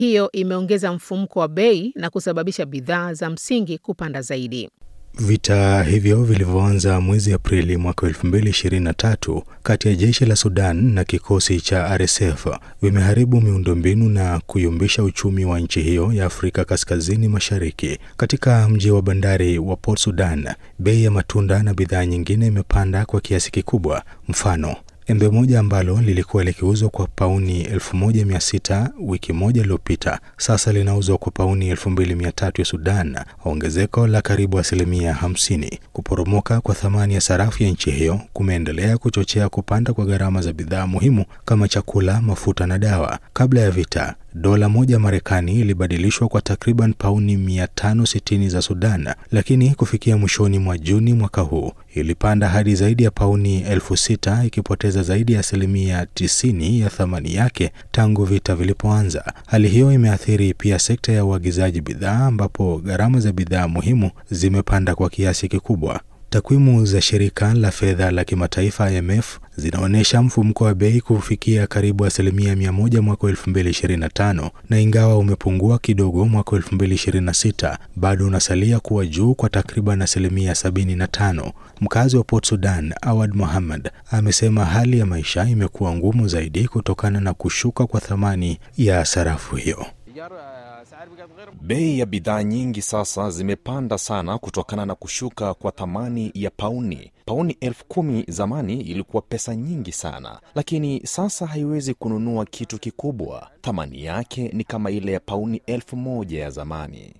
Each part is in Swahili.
hiyo imeongeza mfumuko wa bei na kusababisha bidhaa za msingi kupanda zaidi. Vita hivyo vilivyoanza mwezi Aprili mwaka 2023 kati ya jeshi la Sudan na kikosi cha RSF vimeharibu miundombinu na kuyumbisha uchumi wa nchi hiyo ya Afrika Kaskazini Mashariki. Katika mji wa bandari wa Port Sudan, bei ya matunda na bidhaa nyingine imepanda kwa kiasi kikubwa. Mfano, embe moja ambalo lilikuwa likiuzwa kwa pauni 1600 wiki moja iliyopita sasa linauzwa kwa pauni 2300 ya Sudan, ongezeko la karibu asilimia 50. Kuporomoka kwa thamani ya sarafu ya nchi hiyo kumeendelea kuchochea kupanda kwa gharama za bidhaa muhimu kama chakula, mafuta na dawa. Kabla ya vita dola moja Marekani ilibadilishwa kwa takriban pauni 560 za Sudan, lakini kufikia mwishoni mwa Juni mwaka huu ilipanda hadi zaidi ya pauni elfu sita ikipoteza zaidi ya asilimia 90 ya thamani yake tangu vita vilipoanza. Hali hiyo imeathiri pia sekta ya uagizaji bidhaa, ambapo gharama za bidhaa muhimu zimepanda kwa kiasi kikubwa. Takwimu za shirika la fedha la kimataifa IMF zinaonyesha mfumuko wa bei kufikia karibu asilimia mia moja mwaka 2025 na ingawa umepungua kidogo mwaka 2026 bado unasalia kuwa juu kwa takriban asilimia 75. Mkazi wa Port Sudan Awad Mohammad amesema hali ya maisha imekuwa ngumu zaidi kutokana na kushuka kwa thamani ya sarafu hiyo. Bei ya bidhaa nyingi sasa zimepanda sana kutokana na kushuka kwa thamani ya pauni. Pauni elfu kumi zamani ilikuwa pesa nyingi sana, lakini sasa haiwezi kununua kitu kikubwa. Thamani yake ni kama ile ya pauni elfu moja ya zamani.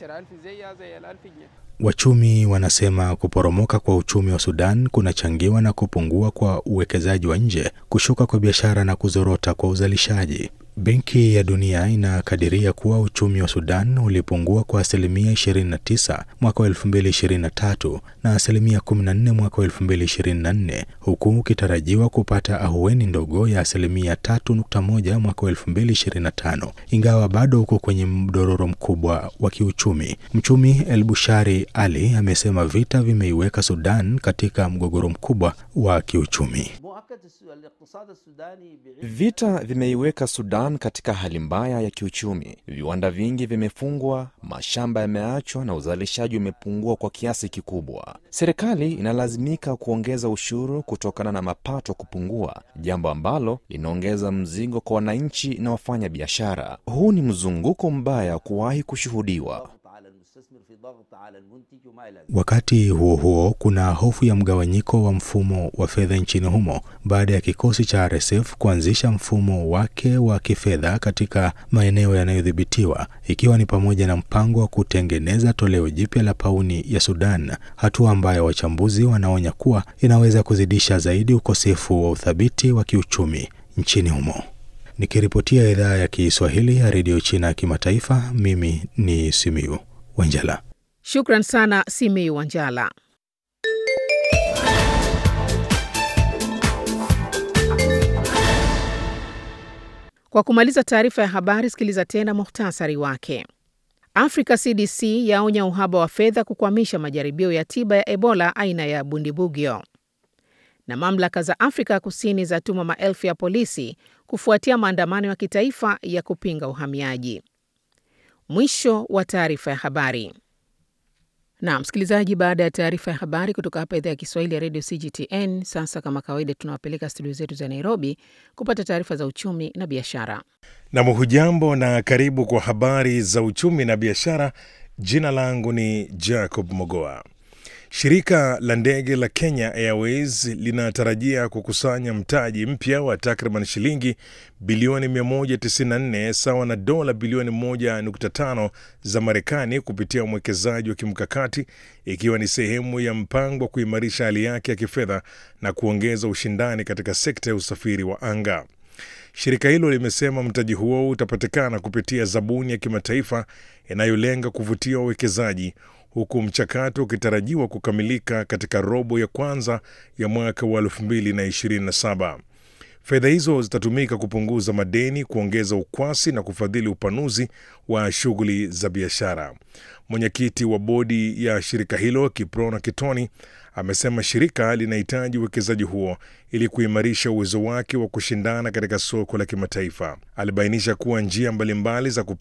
Wachumi wanasema kuporomoka kwa uchumi wa Sudan kunachangiwa na kupungua kwa uwekezaji wa nje, kushuka kwa biashara na kuzorota kwa uzalishaji. Benki ya Dunia inakadiria kuwa uchumi wa Sudan ulipungua kwa asilimia 29 mwaka wa 2023 na asilimia 14 mwaka wa 2024 huku ukitarajiwa kupata ahueni ndogo ya asilimia 3.1 mwaka wa 2025 ingawa bado uko kwenye mdororo mkubwa wa kiuchumi. Mchumi El Bushari Ali amesema vita vimeiweka Sudan katika mgogoro mkubwa wa kiuchumi. Vita vimeiweka Sudan katika hali mbaya ya kiuchumi. Viwanda vingi vimefungwa, mashamba yameachwa na uzalishaji umepungua kwa kiasi kikubwa. Serikali inalazimika kuongeza ushuru kutokana na mapato kupungua, jambo ambalo linaongeza mzigo kwa wananchi na wafanya biashara. Huu ni mzunguko mbaya kuwahi kushuhudiwa. Wakati huo huo, kuna hofu ya mgawanyiko wa mfumo wa fedha nchini humo baada ya kikosi cha RSF kuanzisha mfumo wake wa kifedha katika maeneo yanayodhibitiwa, ikiwa ni pamoja na mpango wa kutengeneza toleo jipya la pauni ya Sudan, hatua ambayo wachambuzi wanaonya kuwa inaweza kuzidisha zaidi ukosefu wa uthabiti wa kiuchumi nchini humo. Nikiripotia idhaa ya Kiswahili ya redio China ya kimataifa, mimi ni Simiu Wanjala. Shukran sana Simiu Wanjala. Kwa kumaliza taarifa ya habari, sikiliza tena muhtasari wake. Africa CDC yaonya uhaba wa fedha kukwamisha majaribio ya tiba ya Ebola aina ya Bundibugyo. Na mamlaka za Afrika Kusini zatuma maelfu ya polisi kufuatia maandamano ya kitaifa ya kupinga uhamiaji. Mwisho wa taarifa ya habari. Na msikilizaji, baada ya taarifa ya habari kutoka hapa idhaa ya Kiswahili ya redio CGTN, sasa kama kawaida, tunawapeleka studio zetu za Nairobi kupata taarifa za uchumi na biashara. Nam, hujambo na karibu kwa habari za uchumi na biashara. Jina langu ni Jacob Mogoa. Shirika la ndege la Kenya Airways linatarajia kukusanya mtaji mpya wa takriban shilingi bilioni 194 sawa na dola bilioni 1.5 za Marekani kupitia mwekezaji wa kimkakati ikiwa ni sehemu ya mpango wa kuimarisha hali yake ya kifedha na kuongeza ushindani katika sekta ya usafiri wa anga. Shirika hilo limesema mtaji huo utapatikana kupitia zabuni ya kimataifa inayolenga kuvutia wawekezaji huku mchakato ukitarajiwa kukamilika katika robo ya kwanza ya mwaka wa 2027. Fedha hizo zitatumika kupunguza madeni, kuongeza ukwasi na kufadhili upanuzi wa shughuli za biashara. Mwenyekiti wa bodi ya shirika hilo Kiprona Kitoni amesema shirika linahitaji uwekezaji huo ili kuimarisha uwezo wake wa kushindana katika soko la kimataifa. Alibainisha kuwa njia mbalimbali za